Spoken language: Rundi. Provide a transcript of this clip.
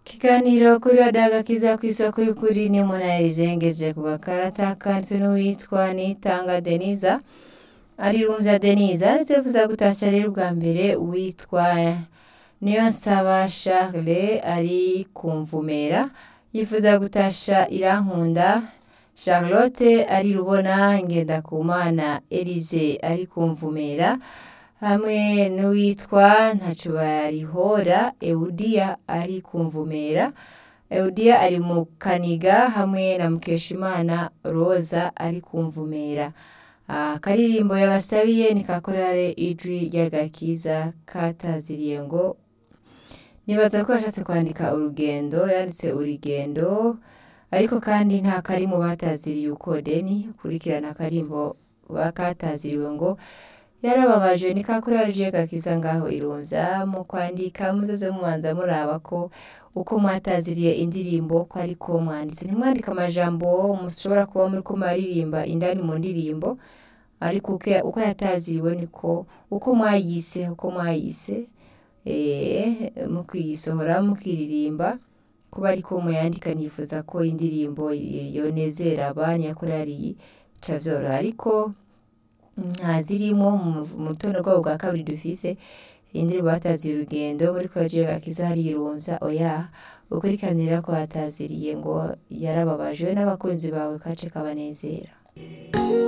Ikiganiro kuri radiyo agakiza ku isoko y'ukuri ni umunayirize ngeze ku gakarata kanzwe n'uwitwa Nitanga Deniza arirumvya Deniza ndetse vuza gutasha rero ubwa mbere uwitwa Niyonsaba Charles ari ku Mvumera yifuza gutasha Irankunda Charlotte ari Rubona Ngendakumana Elise ari ku Mvumera hamwe n'uwitwa Ntacubarihora Eudia ari ku Mvumera Eudia ari mu Kaniga hamwe na Mukeshimana Roza ari ku Mvumera akaririmbo yabasabiye ni kakorare ijwi ry'agakiza kataziriye ngo nibaza ko yashatse kwandika urugendo yanditse urugendo ariko kandi nta kari mu bataziriye uko deni kurikirana akarimbo bakataziriwe ngo yarababaje ni kakorare ijwi ry'agakiza ngaho irumvya mu kwandika muzoze mubanza muraba ko uko mwataziriye indirimbo ko ariko mwanditse ntimwandike amajambo mushobora kuba muriko muraririmba indani mu ndirimbo ariko uko- uko yataziriwe niko uko mwayise uko mwayise eh, mukiyisohora mukiririmba kuba ariko muyandika nifuza ko indirimbo yonezera abanya yakorariye bica vyoroha ariko nta zirimo mu mu rutonde rwabo bwa kabiri dufise indirimbo bataziye urugendo muri koleji gakiza harirumvya oya ukurikiranira ko hataziriye ngo yarababaje n'abakunzi bawe kace kabanezera